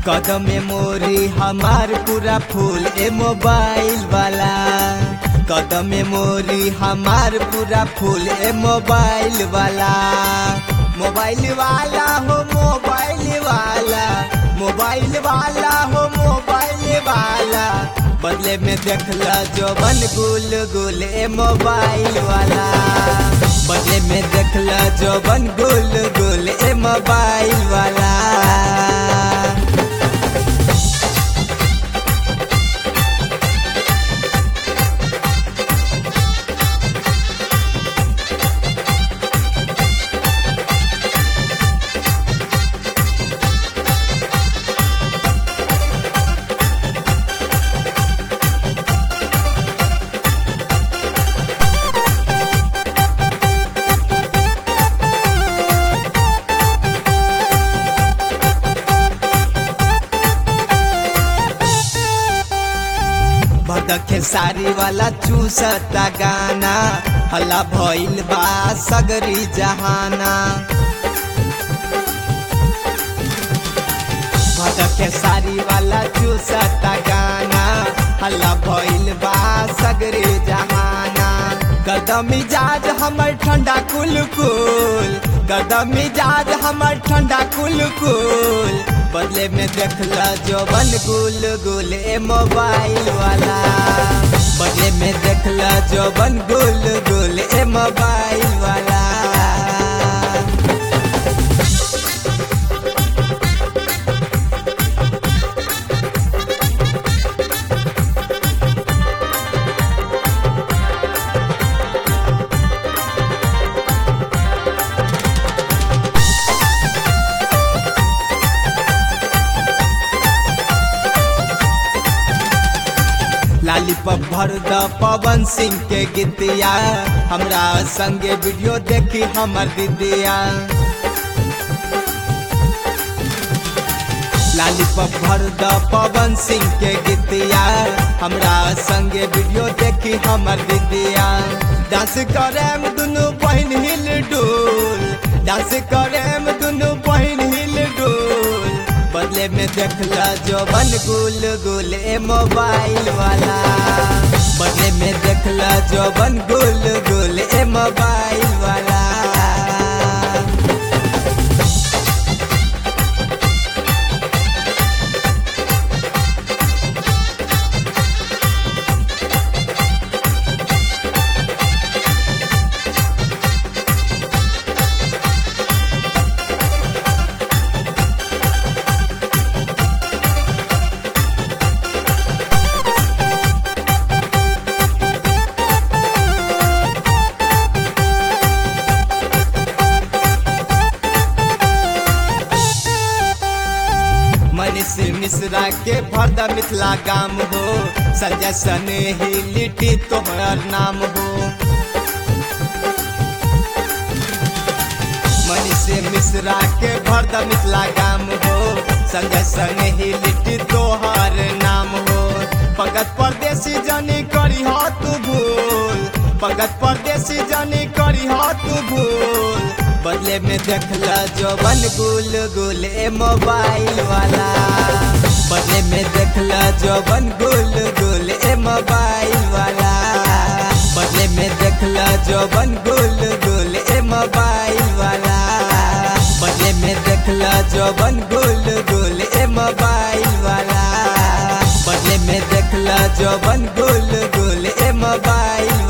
कदम मेमोरी हमार पूरा फूल ए मोबाइल वाला कदम मेमोरी हमार पूरा फूल ए मोबाइल वाला मोबाइल वाला हो मोबाइल वाला मोबाइल वाला हो मोबाइल वाला बदले में देखला जोबन गुल गुल ए मोबाइल वाला बदले में देखला जोबन गुल गुल ए मोबाइल वाला भदखे सारी वाला चूसता गाना हल्ला भइल बा सगरी जहाना भदखे सारी वाला चूसता गाना हल्ला भइल बा सगरी जहाना कदम मिजाज हमर ठंडा कुल कुल कदम मिजाज हमर ठंडा कुल कुल बदले में देखला जोबन गुल गुल ए मोबाइल वाला बदले में देखला जोबन गुल गुल ए मोबाइल वाला लालीपॉप भर द पवन सिंह के गीतिया हमरा संगे वीडियो देखी हमर दीदिया लालीपॉप भर द पवन सिंह के गीतिया हमरा संगे वीडियो देखी हमर दीदिया डांस करेम दुनु बहन हिल डोल डांस करेम दुनु बहन हिल डोल बदले में देखला जोबन गुल गुल ए मोबाइल वाला बदले में देखला जोबन गुल गुल ए मोबाइल वाला मनीष मिश्रा के भरदा मिथिला गाम हो संजय सने ही लिट्टी तोहर नाम हो मनीष मिश्रा के भरदा मिथिला गाम हो संजय सने ही लिट्टी तोहर नाम हो पगत परदेसी जानी करी हो तू भूल पगत परदेसी जानी करी हो तू भूल बदले में देखला जोबन गुल गुल ए मोबाइल वाला बदले में देखला जोबन गुल गुल ए मोबाइल वाला बदले में देखला जोबन गुल गुल ए मोबाइल वाला बदले में देखला जोबन गुल गुल ए मोबाइल वाला बदले में देखला जोबन गुल गुल ए मोबाइल